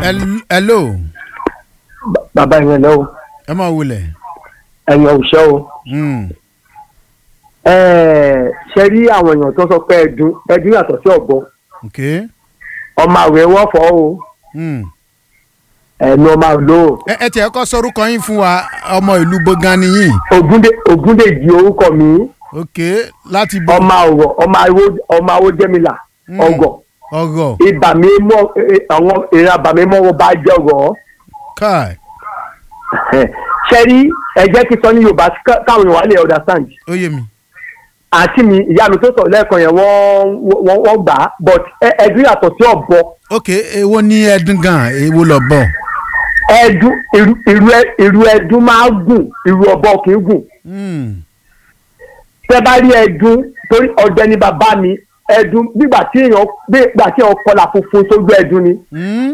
Hel- hello bàbá yẹn lọ o ẹ máa wulẹ̀. ẹ̀yàn òṣẹ́ o Mm. Ẹ̀ẹ́, ṣe rí àwọn èèyàn tó sọ pé ẹdun ẹdun yàtọ̀ sí ọ̀bọ ok. ọmọ àwẹ̀ wọ́n fọ́ o Mm. ẹ̀nu ọmọ àlọ́ o ẹ ẹ tiẹ̀ kọ́ sọ́rúkọ yín fún wa ọmọ ìlú bogan nìyí. Ògúndé Ògúndèjì orúkọ mi ok láti bọ ọmọ àwọ̀ ọmọ àwọ̀ ọmọ àwọ̀ jẹ́mìlà Mm. ọgọ̀ ọgọ ibà mi mọ́ ẹ- àwọn ìran àbà mi mọ́ wọn bá jẹ́ ọgọ̀ káì ṣe rí ẹ jẹ́ kí sọ ní Yorùbá ká- káwọn èèyàn wà lè understand ó yé mi. àti mi ìyá mi tó sọ lẹ́ẹ̀kan yẹn wọ́n wọ́n wọ́n gbà á but ẹ- ẹdun yàtọ̀ sí ọ̀bọ ok èwo ní ẹdun gan èwo lọ bọ. ẹdun irú irú ẹ- irú ẹdun máa gùn irú ọ̀bọ kì í gùn Mm. tẹ bá rí ẹdun torí ọdẹ ni bàbá mi ẹdun nígbà tí èèyàn nígbà tí èèyàn kọlà funfun sójú ẹdun ni Mm.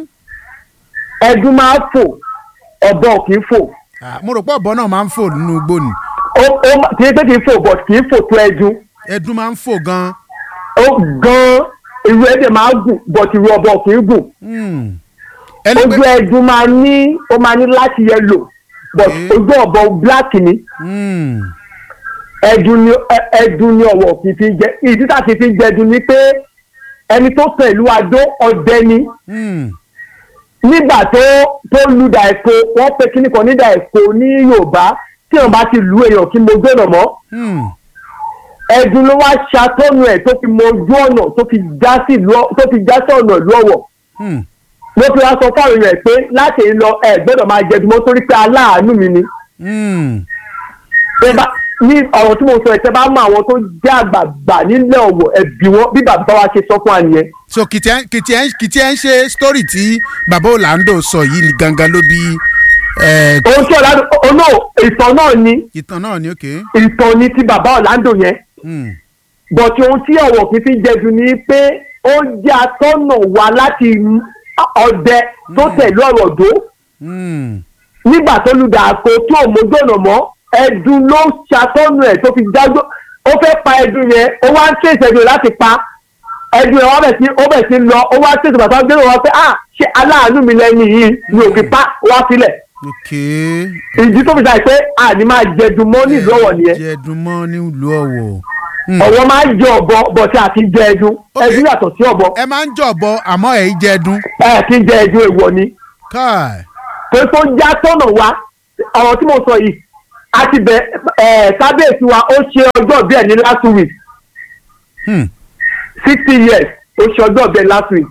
ẹdun máa fò ọ̀bọ kì í fò Ah, mo rò pé ọ̀bọ náà máa ń fò nínú igbó ni ó ó má- kì í pé kì í fò but kì í fò tó ẹdun ẹdun máa ń fò gan. ó gan irú ẹdẹ máa gùn but irú ọ̀bọ kì í gùn Mm. ẹni ojú pé ẹdun máa ní ó máa ní láti yẹlò but Okay. ojú ọ̀bọ black ni Mm. ẹdun ni ẹ- ẹdun ni ọwọ kì í fi jẹ ìdí tá a ti fi jẹ ẹdun ni pé ẹni tó pẹ̀lú adó ọdẹ ni Mm. nígbà tó tó lu dà ẹ̀kọ́ wọ́n pe kíní kan ní dà ẹ̀kọ́ ní yorùbá tí wọ́n bá ti lu èèyàn kí mo gbọ́dọ̀ mọ́ Mm. ẹdun ló wá ṣàtọ́nu ẹ̀ tó fi mọ ojú ọ̀nà tó fi já sí ìlú ọ- tó fi já sí ọ̀nà ìlú ọ̀wọ̀ Mm. ló fi wá sọ fáwọn èèyàn pé láti èyí lọ ẹ gbọ́dọ̀ máa jẹ ẹdun mọ́ torí pé aláàánú mi ni Mm. tẹ́ bá ní ọ̀rọ̀ tí mo sọ ẹ̀ tẹ́ bá mọ àwọn tó jẹ́ àgbààgbà nílẹ̀ ọ̀wọ̀ ẹ̀bí wọn bí bàbá wa ṣe sọ fún wa nìyẹn so kìtì ẹ kìtì ẹ kìtì ẹ ń ṣe story tí bàbá Orlando sọ yìí ni gangan ló bí ẹ, ohun tí ọ̀làdó ọ̀nà ìtàn náà ni ìtàn náà ni ok. ìtàn ni ti bàbá ọ̀làndò yẹn Mm. bọ̀tí ohun tí ọ̀wọ̀ kì í fi jẹ̀dù ni pé ó jẹ́ atọ́nà wa láti ọdẹ tó tẹ̀lé ọ̀rọ̀ dó Mm. nígbà tó lu dàkó tí ò mójú ọ̀nà mọ́ ẹdun ló ṣàtọ́nù ẹ̀ tó fi dájọ́ ó fẹ́ pa ẹdun yẹn ó wá ń tẹ̀sẹ̀ ẹdun láti pa ẹdun yẹn wọ́n bẹ̀ sí ó bẹ̀ sí lọ ó wá ń tẹ̀sẹ̀ bàtà gbé wọn pé ah ṣé aláàánú mi lẹ́yìn yìí ni òkè pa wá sílẹ̀ ok. ìdí tó fi ṣàì pé àní máa jẹ̀dùn mọ́ nílùú ọ̀wọ̀ nìyẹn jẹ̀dùn mọ́ nílùú ọ̀wọ̀. Mm. ọ̀wọ́ máa ń jẹ ọ̀bọ bọ̀tí àti jẹ ẹdun Ok. ẹdun yàtọ̀ sí ọ̀bọ ẹ máa ń jọ̀bọ àmọ́ ẹ̀ í jẹ̀dùn. ẹ kí n jẹ ẹdun èèwọ̀ ni káì. pé tó já tọ̀nà wa ọ̀rọ̀ tí mo sọ yìí a ti bẹ ẹ kábíyèsí wa ó ṣe ọjọ́ bíẹ̀ ní last week Hmm. sixty years ó ṣe ọjọ́ bíẹ̀ last week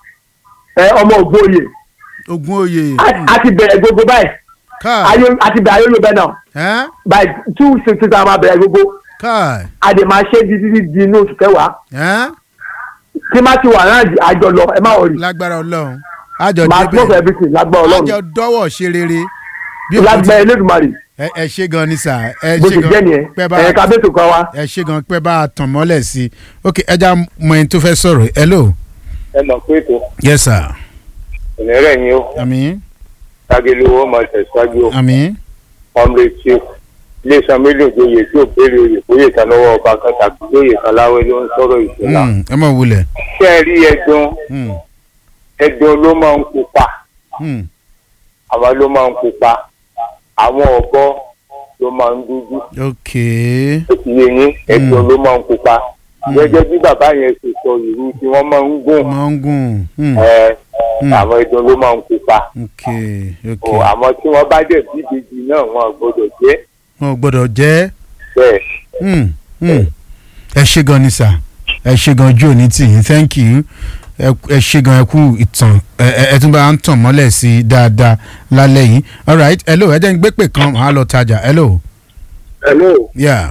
ẹ ọmọ ògbóye ogun oyè. A- a ti bẹ̀rẹ̀ gbogbo báyìí káì. ayé a ti bẹ̀rẹ̀ ayé ló bẹ̀ náà ẹ́ by two sixty a máa bẹ̀rẹ̀ gbogbo káì. a dè máa ṣe di di di inú oṣù kẹwàá ẹ́ tí má ti wà náà àjọ lọ ẹ má wọrí lágbára ọlọ́run. àjọ máa smoke débẹ̀. everything lágbára àjọ ọlọ́run dọ́wọ́ ṣe rere. bí o lágbára elédùnmarè ẹ ẹ ṣe gan ni sà ẹ bó ṣe ti gan jẹ́ nìyẹn pẹ́ bá ẹ̀yẹ kábíyèsí kan wa. ẹ ṣe gan pẹ́ bá a tàn mọ́lẹ̀ sí i ok ẹja mọ ẹni tó fẹ́ sọ̀rọ̀ hello ẹ mọ̀ pé ètò yes sir ìnírẹ̀ ni ó àmín tágélu owó máa tẹ̀síwájú àmín ọmọ etí iléeṣẹ́ mílíọ̀nù joyè tí ò béèrè oyè fóyè kan lọ́wọ́ ọba kan tàbí lóyè kan láwé ló ń sọ̀rọ̀ ìṣúná. Mm, ẹ mọ̀ wulẹ̀ ṣé ẹ rí ẹdun Mm, ẹdun ló máa ń pupa mm, àwọn ló máa ń pupa àwọn ọ̀bọ ló máa ń dúdú ok ó ti yé yín ẹdun ló máa ń pupa Mm. gẹ́gẹ́ bí bàbá yẹn ṣe sọ ìlú tí wọ́n máa ń gùn máa ń gùn Mm, ẹ Mm. àwọn ẹdun ló máa ń pupa ok ok o àmọ́ tí wọ́n bá dẹ̀ bí ìbejì náà wọn ò gbọ́dọ̀ jẹ́ wọn ò gbọ́dọ̀ jẹ́ bẹ́ẹ̀. Mm, mm. ẹ ṣe gan ni sà ẹ ṣe gan ojú òní tì yín thank you ẹ ẹ ṣe gan ẹ kú ìtàn ẹ ẹ ẹ tún bá ń tàn mọ́lẹ̀ sí i dáadáa lálẹ́ yìí alright hello ẹ jẹ́ ń gbé pè kan màá lọ tajà hello hello. yeah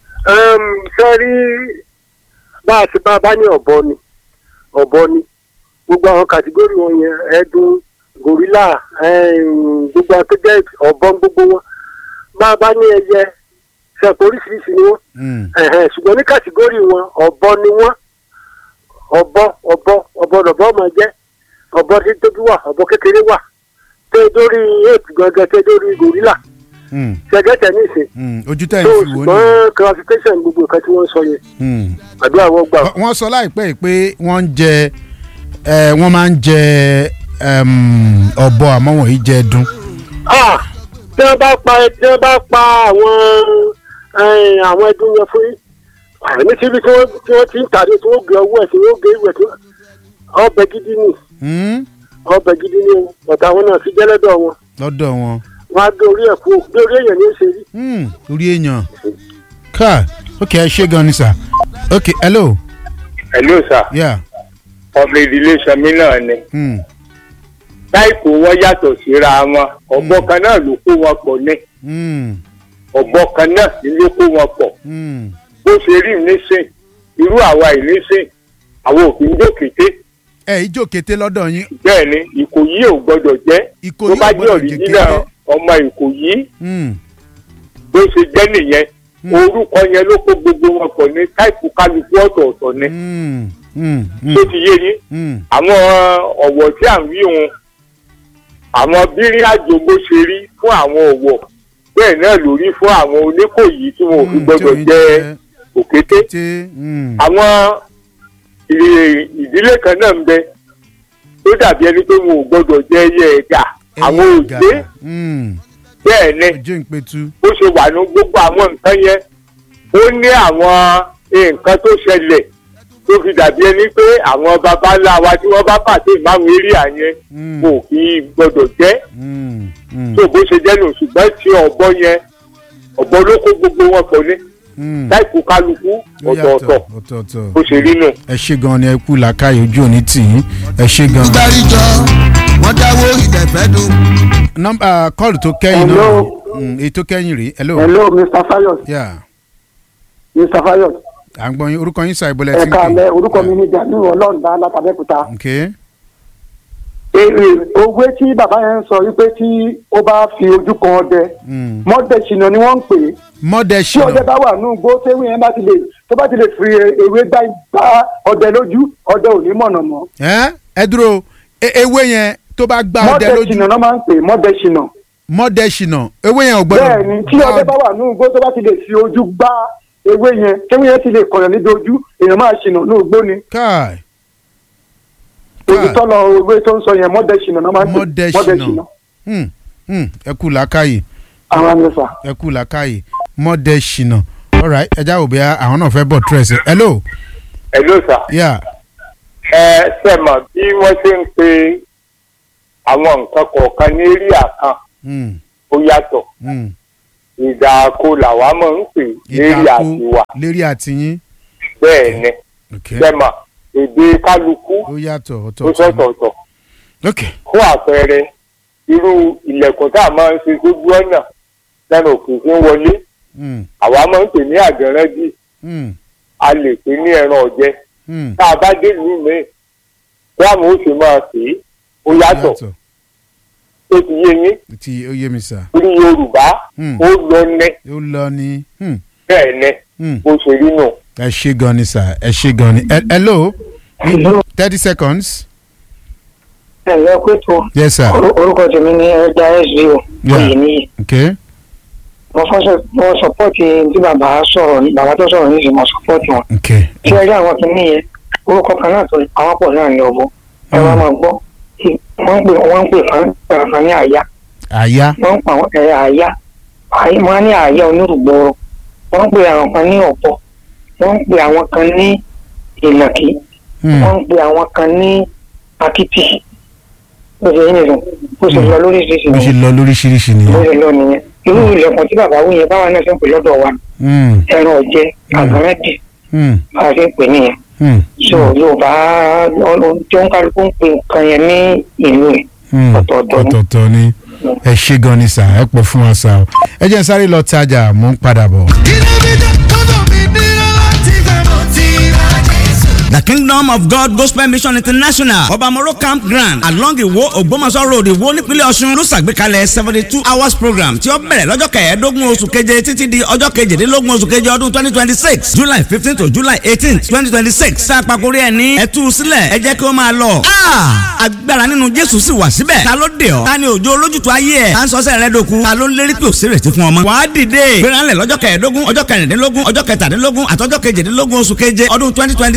sẹ́rí bá a ti bá a bá ní ọ̀bọ ni ọ̀bọ ni gbogbo àwọn kàtígórì wọn yẹn ẹ̀dùn gòrílà gbogbo àwọn tó jẹ́ ọ̀bọ gbogbo wọn bá a bá ní ẹyẹ ṣẹ̀pọ̀ oríṣiríṣi ni wọ́n Mm, ẹ̀hẹ̀n, ṣùgbọ́n ní kàtígórì wọn ọ̀bọ ni wọ́n ọ̀bọ ọ̀bọ ọ̀bọ lọ̀bọ máa jẹ́ ọ̀bọ tí tóbi wà ọ̀bọ kékeré wà tẹ́ dórí éèpù gangan tẹ́ dórí gòrílà mm, ṣẹ̀gẹ́tẹ̀ ní ìsìn mm. ojú tẹ̀ ń tó fi wò ni. ṣùgbọ́n classification gbogbo nǹkan tí wọ́n sọ yẹn Mm. àdúrà wọn gbà. wọ́n sọ láìpẹ́ yìí pé wọ́n ń jẹ ẹ wọ́n máa ń jẹ em, ọ̀bọ àmọ́ wọ̀nyí jẹ́ ẹdun. Ah, tí wọ́n bá pa tí wọ́n bá pa àwọn eh, àwọn ẹdun yẹn fún yín àní síbi tí wọ́n tí wọ́n ti ń tàdé tí wọ́n gbé ọwọ́ ẹ̀ tí wọ́n gbé ìwẹ̀ tí ọbẹ̀ gidi ni Hmm? ọbẹ̀ gidi ni o bàtà àwọn náà fi jẹ́lẹ́dọ̀ wọn lọ́dọ̀ wọn. wọ́n á gbé orí ẹ̀ kú gbé orí èèyàn ní í ṣe rí. Hmm, orí èèyàn. ká ok ẹ ṣe gan ni sà. ok hello. hello sir yeah. ọmọ ìdílé sọmi náà ni Hmm. táìpù wọn yàtọ̀ síra wọn ọ̀bọ kan náà ló kó wọn pọ̀ ní Hmm. ọ̀bọ kan náà ni ló kó wọn pọ̀ Hmm. bó ṣe rí nísìn irú àwa ìnísìn àwọn òfin dókété ẹ ìjó kété lọ́dọ̀ yín bẹ́ẹ̀ ni ìkòyí ò gbọ́dọ̀ jẹ́ Ìkòyí tó bá ò jẹ́ gbọ́dọ̀ jẹ́ òrìjínà kété. ọmọ ìkòyí Hmm. bó ṣe jẹ́ nìyẹn orúkọ yẹn ló kó gbogbo wọn pọ̀ ní táìpù kálukú ọ̀tọ̀ọ̀tọ̀ ni Hmm. Hmm. Hmm. tó ti yé yín Hmm. àwọn ọ̀wọ̀ tí à ń wí òun àwọn bírí àjò bó ṣe rí fún àwọn ọ̀wọ̀ bẹ́ẹ̀ náà ló rí fún àwọn oníkòyí tí wọn ò fi Hmm, gbọdọ̀ tí ò ní jẹ òkété kété. Hmm. àwọn ìrè- ìdílé kan náà ń bẹ tó dàbí ẹni pé wọn ò gbọdọ̀ jẹ ẹyẹ ẹ̀gà àwọn Ẹyẹ òjé ẹ̀gà. Hmm. bẹ́ẹ̀ ni ojú ìpẹ̀tù. bó ṣe wà ní gbogbo àwọn nǹkan yẹn ó ní àwọn nǹkan tó ṣẹlẹ̀ tó fi dàbí ẹni pé àwọn baba ńlá wa tí wọ́n bá pàṣẹ ìmáàmù eréà yẹn Hmm. kò kí gbọdọ̀ jẹ́ Hmm. Hmm. tó bó ṣe jẹ́ nù ṣùgbọ́n tí ọ̀bọ yẹn ọ̀bọ ló kó gbogbo wọn pọ̀ ní Hmm. táìpù kálukú Ó yàtọ̀, ọ̀tọ̀ọ̀tọ̀ ọ̀tọ̀ọ̀tọ̀. bó ṣe rí nù. ẹ ṣe gan ni ẹ kú làákàyè ojú òní tì yín ẹ ṣe gan. gbàríjọ wọn dáwó ìdẹ̀fẹ́ dùn. nọmba kọ́ọ̀lù tó kẹ́yìn náà Hello. Mm, èyí tó kẹ́yìn rèé hello. hello mr fayos Yeah. mr fayos à ń gbọ́ yín orúkọ yín sàì bọ́lẹ̀ ẹ̀ka alẹ́ orúkọ mi ní jamiu ọlọ́ọ̀dá látàbẹ́kúta. ok èrè owó tí bàbá yẹn ń sọ wípé tí ó bá fi ojú kan ọdẹ Mm. mọ́dẹ̀ṣìnà ni wọ́n ń pè é mọ́dẹ̀ tí ọdẹ ṣìnà bá wà nù gbó téwé yẹn bá ti lè tó bá ti lè fi ewé gbá gbá ọdẹ lójú ọdẹ ò ní mọ̀nà mọ́ ẹ ẹ dúró e- ewé yẹn tó bá gbá ọdẹ lójú mọ́dẹ̀ṣìnà náà máa ń pè é mọ́dẹ̀ṣìnà mọ́dẹ̀ ṣìnà ewé yẹn ò gbọ́dọ̀ bẹ́ẹ̀ ni tí ọdẹ bá wà nù gbó tó bá ti lè fi ojú gbá ewé yẹn téwé yẹn ti lè kọ̀yàn níbi ojú èèyàn máa ṣìnà ní ògbó ni káì olùtọ́lọ ewé tó ń sọ yẹn mọ́dẹ̀ṣìnà náà máa ń pè mọ́dẹ̀ é ṣìnà mọ́dẹ̀ṣìnà Hmm, hmm, ẹ kú làákàyè àwọn àmì ẹ kú làákàyè mọ́dẹ̀ ṣìnà alright ẹ já òbí àwọn náà fẹ́ bọ̀ tírẹ̀sì hello hello sir. yeah ẹ sẹ́mọ̀ bí wọ́n ṣe ń pe àwọn nǹkan kọ̀ọ̀kan ní eréà kan Hmm, ó yàtọ̀ hmm. ìdààkó làwa máa ń pè lérí ìdàkú àtiwà lérí àtìyín bẹ́ẹ̀ ni ok sẹ́mọ̀ èdè kálukú ó yàtọ̀ ó ọ̀tọ̀ọ̀tọ̀ sọ̀tọ̀ọ̀tọ̀ ok fún àpẹẹrẹ irú ilẹ̀kùn tá a máa ń ṣe sójú ọ̀nà lẹ́nu òkè tí ń wọlé Hmm, àwa máa ń pè ní àgẹ̀rẹ́dì hmm, a lè pè ní ẹran ọ̀jẹ̀ hmm. tá a bá dé ìlú mi báwo ó ṣe máa pè é ó yàtọ̀ ó ti yé yín tí ó yé mi sà orí yorùbá Hmm. ó lọ ní ó lọ ní hmm, bẹ́ẹ̀ ni hmm. bó ṣe rí nù. ẹ ṣe gan ni sà ẹ ṣe gan ni He- hello thirty seconds ẹ lọ pé tó yes sir orúkọ tèmi ní ẹja sbo Yeah. oyè níyì okay mo fọsọ mo sọpọ́ọ̀tì tí bàbá sọ̀rọ̀ ní bàbá tó sọ̀rọ̀ nísìnyí mo sọpọ́ọ̀tì wọn okay tí ẹ rí àwọn kìíní yẹn orúkọ kan náà tó àwọn pọ̀ náà ní ọ̀bọ ẹ wá máa gbọ́ wọ́n ń pè wọ́n ń pè fún kan ní àyà àyà wọ́n ń pa àwọn ẹ̀yà àyà àyè wọ́n á ní àyà onírùgbòrò wọ́n ń pè àwọn kan ní ọ̀pọ̀ wọ́n ń pè àwọn kan ní ìnàkí hmm, wọ́n ń pè àwọn kan ní akitì bó ṣe yín nìyẹn bó ṣe lọ lóríṣiríṣi bó ṣe nìyẹn lọ lóríṣiríṣi bó nìyẹn ṣe lọ nìyẹn irú ilẹ̀kùn tí bàbá wí yẹn báwa náà ṣe ń pè lọ́dọ̀ wa hmm, ẹran ọ̀jẹ̀ àgbọ̀nrẹ́dì hmm, bá a ṣe ń pè nìyẹn hmm, so yorùbá tí ó ń kálukú ń pè nǹkan yẹn ní ìlú rẹ̀ hmm. ọ̀tọ̀ọ̀tọ̀ ni. ọ̀tọ̀ọ̀tọ̀ ni ẹ ṣe gan ni sà ẹ pọ̀ fún wa sà o ẹ jẹ́ n sáré lọ tajà mò ń padà bọ̀. The Kingdom of God Gospel Mission International Obamoro Campground along Iwo Ogbomoso Road Iwo nípínlẹ̀ Ọ̀ṣun ló ṣàgbékalẹ̀ seventy two hours program tí ó bẹ̀rẹ̀ lọ́jọ́ kẹẹ̀ẹ́dógún oṣù keje títí di ọjọ́ kejìdínlógún oṣù keje ọdún twenty twenty six July fifteen to July eighteen twenty twenty six tá a pàkórí ẹ̀ ní ẹ̀tú sílẹ̀ ẹ jẹ́ kí ó máa lọ. agbára nínú Jésù sì wà síbẹ̀ ta ló dé ọ ta ni òjò olójútu ayé ẹ̀ ta ń sọ́sẹ̀ rẹ dòkun ta ló ń lérí pé òsèrèsí fún ọmọ. wàá dìde gbéranlẹ̀ lọ́jọ́ kẹẹ̀ẹ́dógún ọjọ́ kẹrìndínlógún ọjọ́ kẹtàdínlógún àtọ́jọ́ kejìdínlógún oṣù keje ọdún twenty twenty six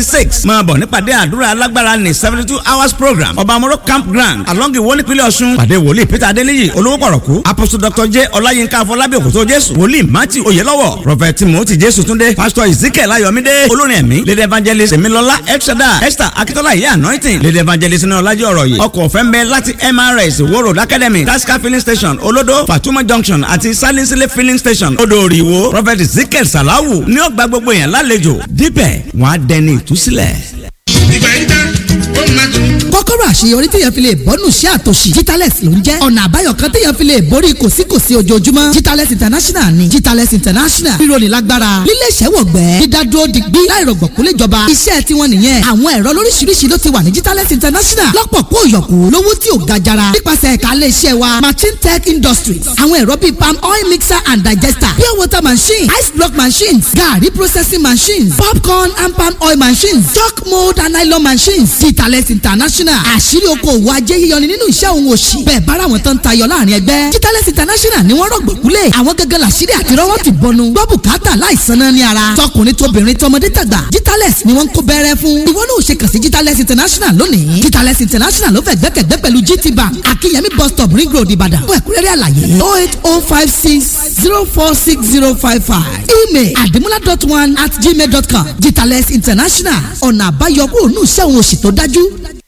máa bọ̀ nípàdé àdúrà alágbára ní seventy two hours program ọba amoro campground along iwo nípínlẹ̀ ọ̀ṣun pàdé wòlíì peter adéníyì olówó pọ̀rọ̀kú apostle dr j ọláyínká afọlábí òkòtó jésù wòlíì matthew oyelọ́wọ̀ prophet timothy jésù túndé pastor ezekiel ayọ̀mídé olórin ẹ̀mí lady evangelist emilọlá elshada esther akitola iye anointing lady evangelist ní ọlájọ́ ọ̀rọ̀ yìí ọkọ̀ ọ̀fẹ́ ń bẹ láti mrs wo road academy tasca filling station olodo fatuma junction àti salinsile filling station odòòrì ìwò prophet ezekiel salawu ní ọgbà gbogbo yẹn lálejò dípẹ̀ wọ́n á dẹni ìtúsílẹ̀. ìgbà yìí tán ó máa tún. kọ́kọ́rọ́ àṣeyọrí téèyàn fi lè bọ́nù sí àtòṣì Jitalex ló ń jẹ́ ọ̀nà àbáyọ kan téèyàn fi lè borí kòsíkòsí ojoojúmọ́ Jitalex international ni Jitalex international ríro ní lágbára lílé ìṣẹ́wọ̀gbẹ́ dídádúró digbí láìrọ̀gbọ̀kú léjọba iṣẹ́ tiwọn nìyẹn àwọn ẹ̀rọ lóríṣiríṣi ló ti wà ní Jitalex international lọ́pọ̀ kó yọ̀kú lówó tí ò ga jara nípasẹ̀ ẹ̀ka ilé iṣẹ́ wa machine tech industries àwọn ẹ̀rọ bíi palm oil mixer and digester pure water machine ice block machines garri processing machines popcorn and palm oil machines chalk mold and nylon machines Jitalex international àṣírí oko òwò ajé yíyọni nínú iṣẹ́ òun òṣì bẹ́ẹ̀ bára wọn tán tayọ láàrin ẹgbẹ́ Jitalex international ni wọ́n rọ̀gbọ̀kúlẹ̀ àwọn gẹ́gẹ́ làṣírí àti rọ́wọ́ ti bọnu gbọ́ bùkátà láìsan náà ní ara tọkùnrin tóbìnrin tọmọdé tàgbà Jitalex ni wọ́n ń kó bẹ́rẹ́ fún ìwọ náà ò ṣe kàn sí Jitalex international lónìí Jitalex international ló fẹ́ gbẹ́kẹ̀gbẹ́ pẹ̀lú GT bank akínyẹmí bus stop ring road ìbàdàn fún ẹ̀kúnrẹ́rẹ́ àlàyé oh eight oh five six zero four six zero five five email adimula dot one at gmail dot com Jitalex international ọ̀nà àbáyọ kúrò ní ìṣẹ́ òun òṣì tó dájú